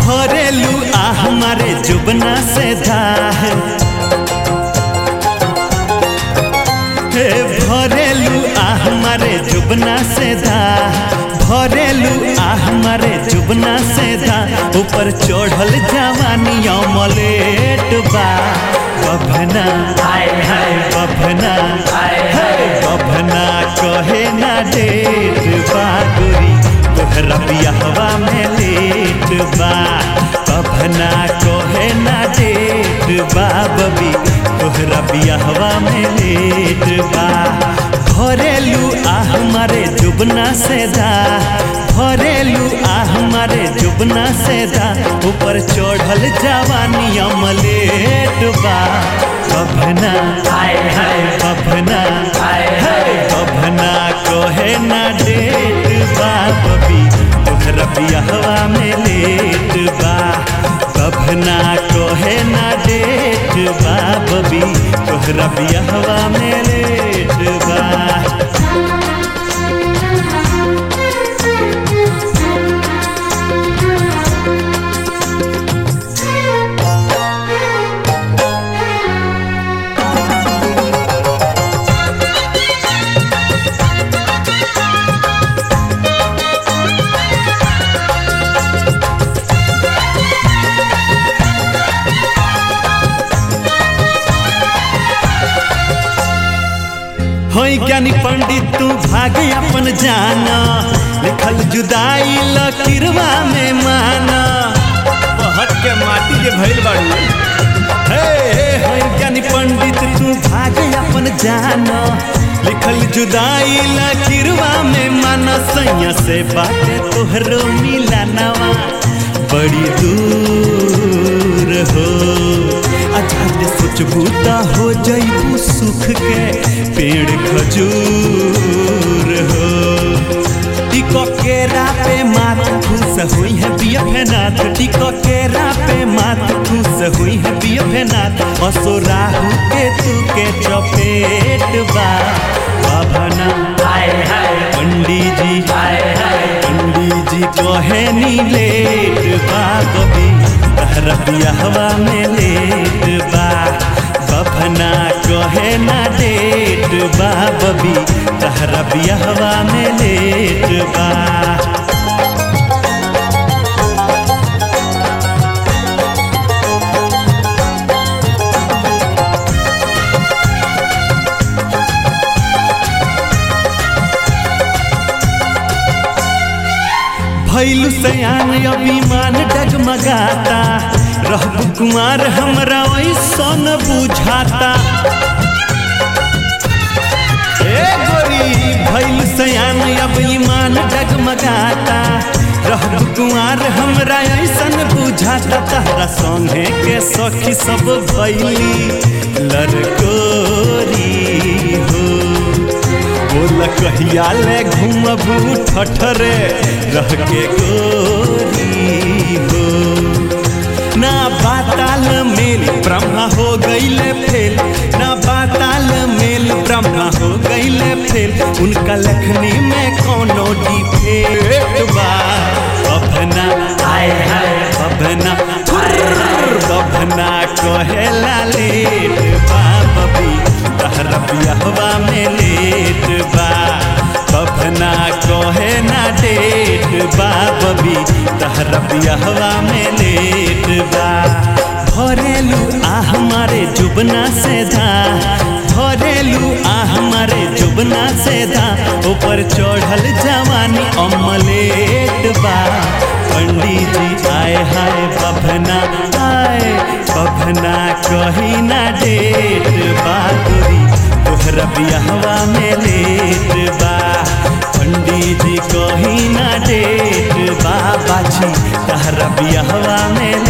भरेलू आ हमारे जुबना से धाह हे भरेलू आ हमारे जुबना से धाह भरेलू आ हमारे जुबना से धाह ऊपर चढ़ल जवानी अमलेट बा बभना हाय हाय बभना हाय हाय बभना कहे ना डेट बा गोरी तोहरा बियाहवा में लेट बा बभना कहे ना डेट बा बबी तोहरा बियाहवा में लेट बा भरेलू आ हमारे जुबना से दा भरेलू आ हमारे जुबना से दा ऊपर चढ़ल जवानी अमलेट बा बभना हाय हाय बभना हाय हाय बभना कहे ना डेट बा बबी तोहरा बियाहवा में लेट बा बभना कहे ना डेट बा बबी तोहरा बियाहवा में लेट बा होई ज्ञानी पंडित तू भागे अपन जाना लिखल जुदाई लकीरवा में माना बहत के माटी के भइल बाड़ू हे हे होई ज्ञानी पंडित तू भागे अपन जाना लिखल जुदाई लकीरवा में माना सैया से बाटे तोहरो मिलानवा बड़ी दूर हो अजाते सोचबू त हो जइबू सुख के पेड़ खजूर हो टिको केरा पे मात खुश हुई है बिया फेनाथ टिको केरा पे मात खुश हुई है बिया फेनाथ असो राहु के तू के चपेट बा बाभना हाय हाय पंडित जी हाय हाय पंडित जी कहे नी लेट बा बबी तहरा बियाहवा में लेट बा बभना कहे ना डेट बा बबी तहरा बियाहवा में लेट बा भैलू सयान अभिमान डगमगाता रहबू कुमार हमरा ऐसन बुझाता ए गोरी भैलू सयान अभिमान डगमगाता रहबू कुमार हमरा ऐसन बुझाता तहरा संगे के सखी सब भैली लड़कोरी हो बोल कहिया ले घूमबू ठठरे रह के गोरी हो ना बाताल मेल ब्रह्मा हो गईले फेल ना बाताल मेल ब्रह्मा हो गईले फेल उनका लखनी में कोनो डिफेक्ट बा बभना हाय हाय बभना बभना कहेला लेट बा बबी तहरा बियाहवा में लेट बा बभना कहे ना डेट बा बबी तहरा बियाहवा में लेट बा भरेलू आ हमारे जुबना से धा भरेलू आ हमारे जुबना से धा ऊपर चढ़ल जवानी अमलेट बा पंडित जी आए हाय बभना आए बभना कही ना डेट बा गोरी तोहरा बियाहवा में लेट बा पंडित जी कही ना डेट बा बाछी तहरा बियाहवा में